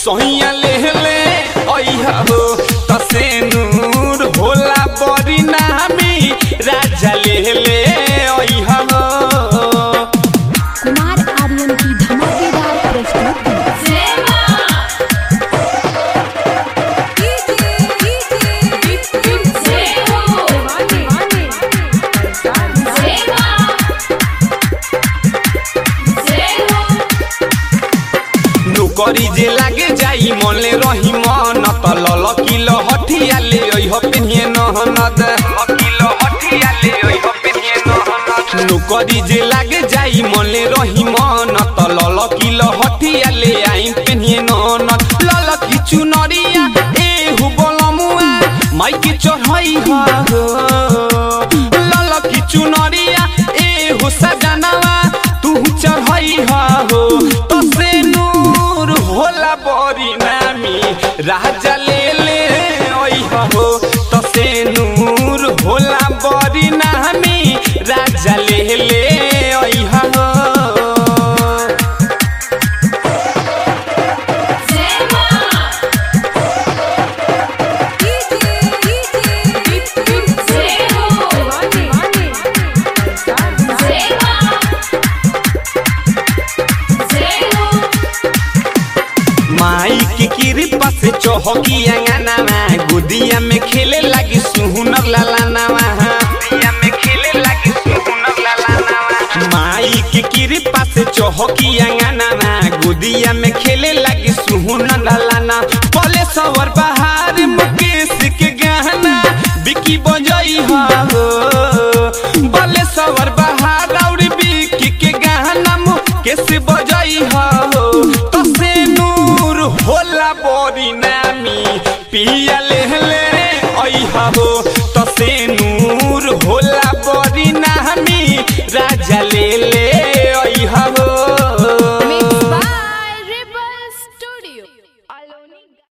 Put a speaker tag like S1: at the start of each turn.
S1: सोहिया ले ले ओइहा हो तसे नूर होला बड़ी नामी राजा ले ले ओइहा हो
S2: कुमार आर्यन की धमाकेदार प्रस्तुति
S1: नौकरी जे लागे जाई मले रही मन त लल किलो हठिया ले ओइ हो पेनिए नहनद किलो हठिया ले ओइ हो पेनिए नहनद नौकरी जे लागे जाई मले रही मन त लल किलो हठिया ले आई पेनिए नहनद लल की चुनरिया ए हु बोलमुआ माई के चढ़ई हा हो लल की चुनरिया ए हु सजनवा तू चढ़ई हा हो तसे नूर होला बड़ी नामी राजा ले ले ओइ हो तसे नूर होला बड़ी नामी राजा ले ले ओइ हो माई की कृपा से चौहकी अंगनावा गुदिया में खेले लगी सुहुनर लालानावा गुदिया में खेले लगी सुहुनर लालानावा माई की कृपा से चौहकी अंगनावा गुदिया में खेले लगी सुहुनर लालाना पले सवर बहार मुकेश के गहना बिकी बजई हा हो बले सवर बहार और बिकी के गहना मुकेश बजई हा हो तसे नूर होला बड़ी नामी पिया ले ले ओइहा हो तसे नूर होला बड़ी नामी राजा ले ले ओइहा हो